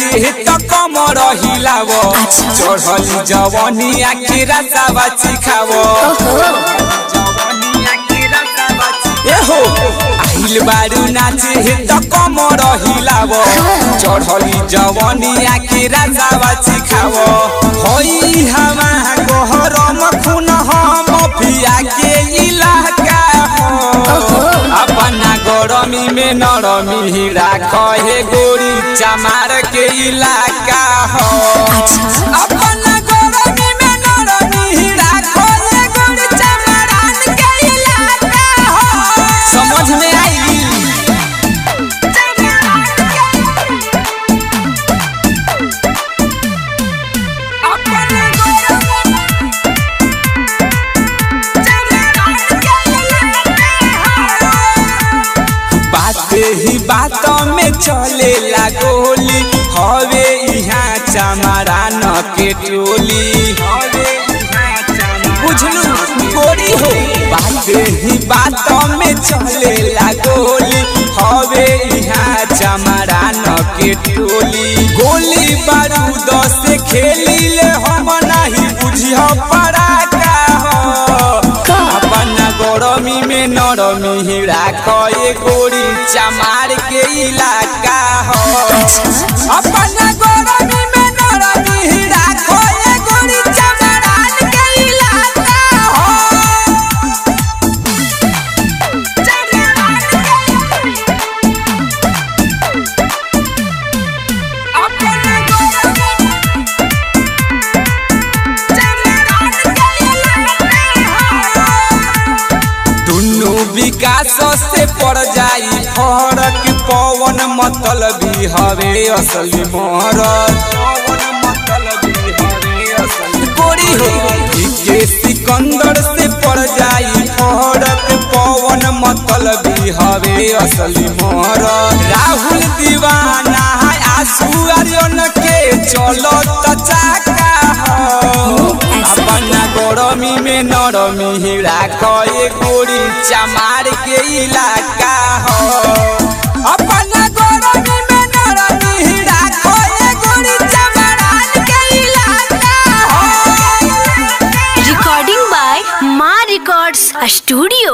नाचे त कमर हिलाव अच्छा। चढ़ली जवनी आखी रसावा चिखाव एहो आइल बारू नाचे त कमर हिलाव चढ़ली जवनी आखी रसावा चिखाव होई हमा गहरम खून हम पिया के इलाका हो अपना गरमी में नरमी राख हे गोरी चमार के इलाका हो अपना गरमी में नरमी राख हे गोरी चमारान के इलाका हो समझ में आई बाते ही बात में चले गोली हवे यहाँ चमारा न के टोली बुझलू गोरी हो बाते ही बात में चले गोली हवे यहाँ चमारा न के टोली गोली बारूद से खेली ले हम नहीं बुझियो पड़ाका हो अपना गरमी में नरमी राख ए गोरी चमार के इलाका हो अपना गरमी में नरमी राख ए गोरी चमारान के इलाका हो दुनु विकास से पड़ जाई फरक पवन मतलबी हवे असली मोहरत गोरी हो के सिकंदर से पड़ जाई फरक पवन मतलबी हवे असली मोहरत राहुल दीवाना है आंसू आर्यन के चलो त चाका हो अपना गरमी में नरमी राख ए गोरी चमार के इलाका हो अपना गरमी में नरमी राख ए गोरी चमारान के इलाका हो recording by Ma Records Studio.